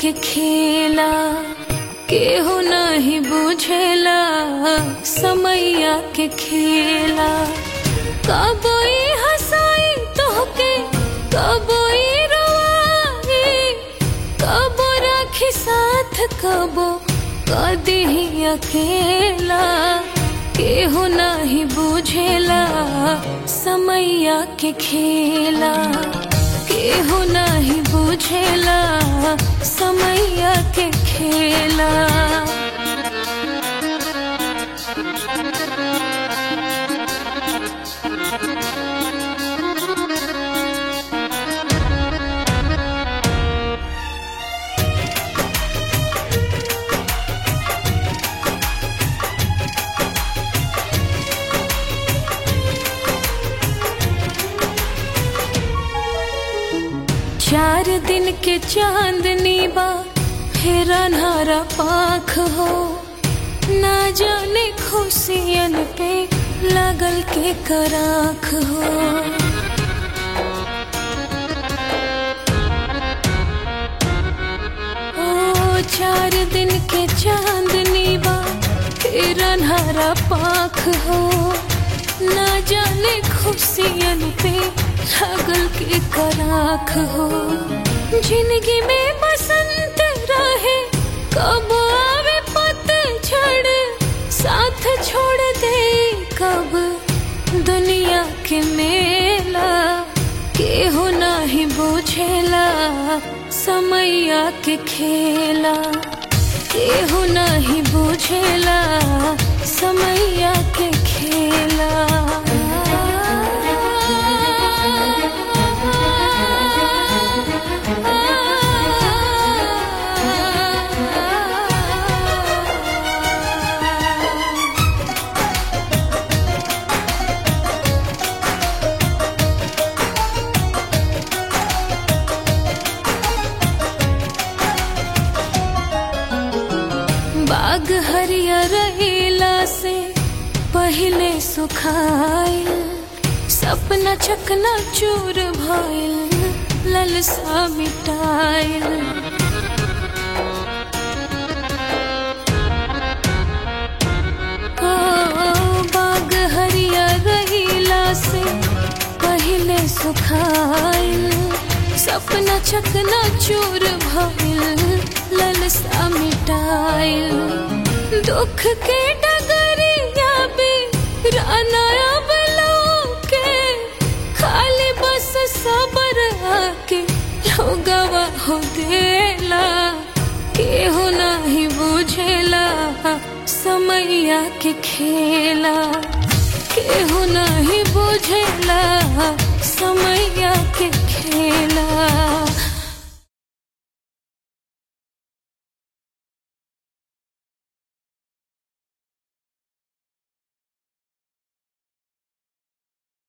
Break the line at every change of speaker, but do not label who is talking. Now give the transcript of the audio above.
के खेला केहू नहीं बुझेला समैया के खेला कबोई हंसाई तोहके कबोई रोवाई कबो राखी साथ कबो कदी अकेला केहू नहीं बुझेला समैया के खेला केहू नहीं बुझेला समैया के खेला चार दिन के चांदनी बा फिर अन्हारा पाख हो ना जाने खुशियन पे लगल के कराख हो ओ चार दिन के चांदनी बा फिर अन्हारा पाख हो ना जाने खुशियन पे लगल के कराख हो जिंदगी में बसंत रहे कब आवे पतझड़ साथ छोड़ दे कब दुनिया के मेला केहू नहीं बुझेला समैया के खेला केहू नहीं बुझेला समैया के खेला बाग हरियर रहीला से पहले सुखाइल सपना चकना चूर भइल ललसा मिटाइल ओ बाग हरियर रहीला से पहले सुखाइल सपना चकना चूर भइल ललसा मिटाइल दुख के डगरिया भी रानाया के खाली बस सबर आके लोगवा हो देला केहू नहीं बुझेला समैया के खेला केहू नहीं बुझेला सम